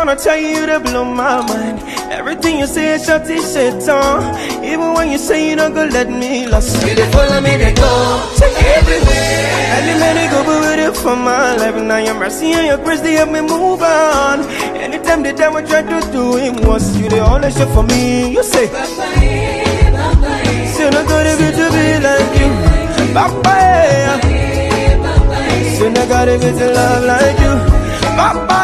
wanna tell you to blow my mind. Everything you say is shut shit on. Even when you say you don't go let me lost. You dey follow me, they go everywhere. Early man, they go be with it for my life. Now your mercy and your grace, they help me move on. Anytime the devil try to do him was you the only shit for me. You say, say not gonna be to be like you. Bye-bye. Say not gotta be to love like you. Bye-bye.